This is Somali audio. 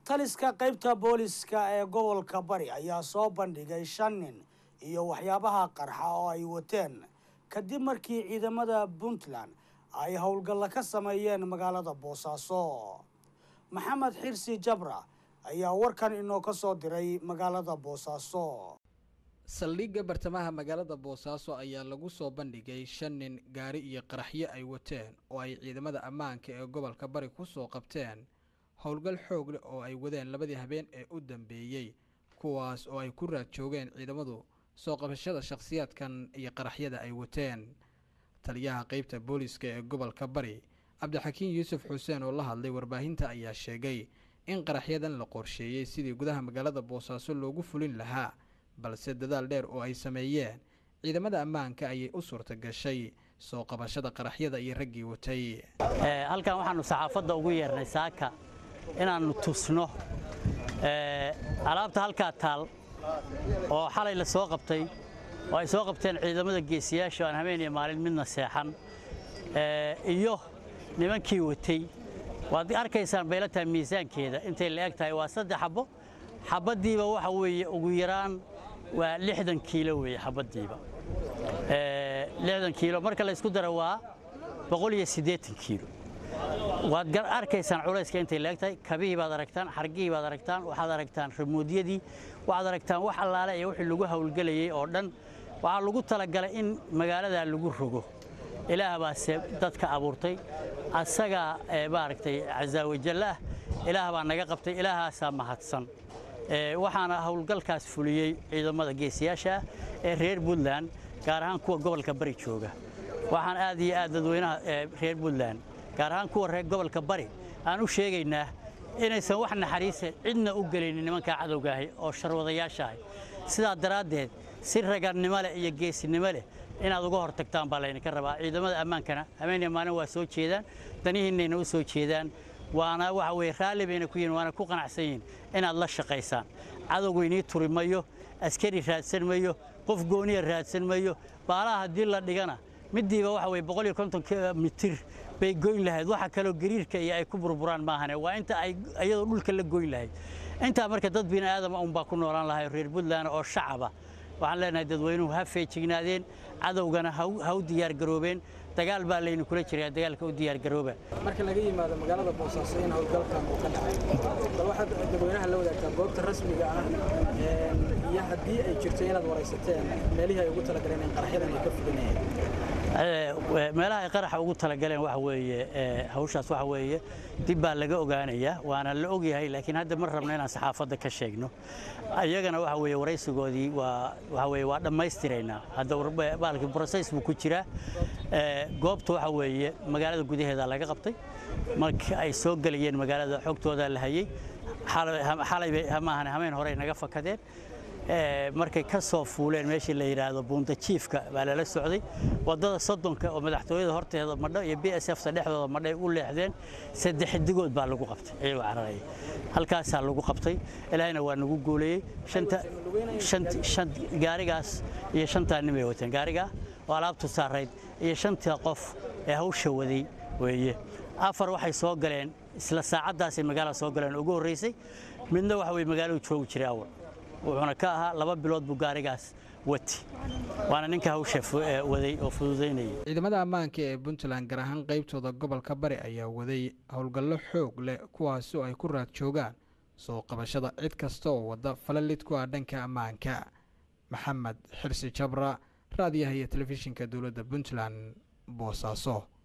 taliska qaybta booliska ee gobolka bari ayaa soo bandhigay shan nin iyo waxyaabaha qarxa oo ay wateen kadib markii ciidamada puntland ay howlgalla ka sameeyeen magaalada boosaaso maxamed xirsi jabra ayaa warkan inoo ka soo diray magaalada boosaaso saldhigga bartamaha magaalada boosaaso ayaa lagu soo bandhigay shan nin gaari iyo qaraxyo ay wateen oo ay ciidamada ammaanka ee gobolka bari ku soo qabteen howlgal xoog leh oo ay wadeen labadii habeen ee u dambeeyey kuwaas oo ay ku raad joogeen ciidamadu soo qabashada shakhsiyaadkan iyo qaraxyada ay wateen taliyaha qeybta booliska ee gobolka bari cabdixakiin yuusuf xuseen oo la hadlay warbaahinta ayaa sheegay in qaraxyadan la qorsheeyey sidii gudaha magaalada boosaaso loogu fulin lahaa balse dadaal dheer oo ay sameeyeen ciidamada ammaanka ayay u suurta gashay soo qabashada qaraxyada iyo raggii watay halkan waxaannu saxaafadda ugu yeernay saaka inaannu tusno alaabta halkaa taal oo xalay la soo qabtay oo ay soo qabteen ciidamada geesiyaasha aan habeen iyo maalin midna seexan iyo nimankii watay waad arkaysaan bayla tahay miisaankeeda intay la eg tahay waa saddex xabbo xabaddiiba waxa weeye ugu yaraan waa lixdan kiilo weeye xabaddiiba lixdan kiilo marka la ysku daro waa boqol iyo siddeetan kiilo waad arkaysaan culayska intay la eg tahay kabihii baad aragtaan xargihii baad aragtaan waxaad aragtaan ramuudyadii waxaad aragtaan wax allaale iyo wixii lagu hawlgelayay oo dhan waxaa lagu talagalay in magaaladaa lagu rogo ilaah baase dadka abuurtay asagaa maaragtay casaawajalle ah ilaah baa naga qabtay ilaahaasaa mahadsan waxaana howlgalkaas fuliyey ciidamada geesiyaasha ah ee reer puntland gaar ahaan kuwa gobolka bari jooga waxaan aad iyo aad dadweynaha reer puntland gaar ahaan kuwa reer gobolka bari aan u sheegaynaa inaysan wax naxariisa cidna u gelaynin nimankaa cadowgaahi oo sharwadayaashaahi sidaa daraaddeed si ragannimo leh iyo geesinimo leh inaad uga hor tagtaan baa laydinka rabaa ciidamada ammaankana habeeniya maalin waa soo jeedaan danihiinnayna u soo jeedaan waana waxa weye raalli bayna ku yihin waana ku qanacsan yihin inaad la shaqaysaan cadowgu inii turi mayo askari raadsan mayo qof gooniya raadsan mayo baalaha haddii la dhigana middiiba waxa weye boqol iyo konton mitir bay goyn lahayd waxa kaloo gariirka iyo ay ku burburaan maahane waa inta ay iyadoo dhulka la goyn lahayd intaa marka dad bini aadama unbaa ku noolaan lahay reer puntland oo shacaba waxaan leenahay dadweynuhu ha feejignaadeen cadowgana ha u diyaargaroobeen dagaal baa laynu kula jiraa dagaalka u diyaargarooba marka laga yimaado magaalada boosaaso in howlgalkan uu ka dhacay bal waxaad dadweynaha la wadaagtaa goobta rasmiga ah iyo haddii ay jirto inaad waraysateen meelihii ay ugu talagaleen in qaraxyadan ay ka fulinayeen meelaha ay qaraxa ugu talagaleen waxa weeye hawshaas waxa weeye dib baa laga ogaanayaa waana la ogyahay laakiin hadda ma rabno inaan saxaafadda ka sheegno iyagana waxa weeye waraysigoodii waa waxa weeye waa dhammaystiraynaa hadda baalkii process buu ku jiraa goobta waxa weeye magaalada gudaheeda laga qabtay marka ay soo gelayeen magaalada xogtooda la hayay xalay maahan hameen hore naga fakadeen markay ka soo fuuleen meeshii la yidhaahdo buunda jiifka baa lala socday waddada soddonka oo madaxtooyada horteeda madho iyo b s fta dhexdooda madhay u leexdeen saddex digood baa lagu qabtay iyagoo cararaya halkaasaa lagu qabtay ilaahayna waa nagu guuleeyey gaarigaas iyo shantaa nin bay wateen gaarigaa oo alaabtu saarayd iyo shantii qof ee hawsha waday weeye afar waxay soo galeen isla saacaddaasay magaalada soo galeen ugu horraysay midna waxa weye magaaladu joogi jiray awal wuxuuna ka ahaa laba bilood buu gaarigaas wati waana ninka hawsha waday oo fududaynayay ciidamada ammaanka ee puntland gaar ahaan qaybtooda gobolka bari ayaa waday howlgallo xoog leh kuwaasi oo ay ku raad joogaan soo qabashada cid kasta oo wadda falalid ku ah dhanka ammaanka maxamed xirsi jabra raadiyaha iyo telefishinka dowladda puntland boosaaso